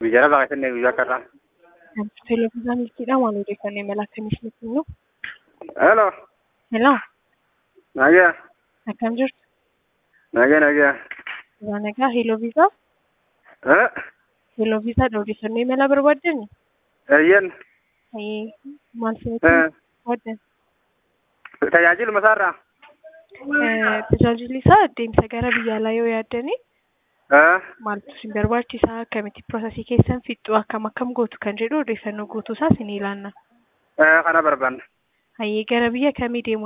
Biyya lafaa keessatti guyyaa akka irraa. Televezyiinii milkiidhaan waan odeeffannoo imala akkamii isinitti himu? Hello. Hello, Nagaa. akkam jirtu? Nagaa nagaa. Waa nagaa, Hello Visa. Eh? Hello Visaadha odeeffannoo imala barbaaddani? Eeyyen. Ee, maal isinitti Eh. barbaaddan? Tajaajiluma isaarraa. Eh, Tajaajilli isaa deemsa gara biyya alaa yoo yaaddani Eh? maaltu isin barbaachisaa? Akkamitti piroosesii keessan fixxu? Akkam akkam gootu kan jedhu odeeffannoo guutuu isaa isin ilaanna. Eh, kana barbaanna. Hayyee gara biyya kamii deemuu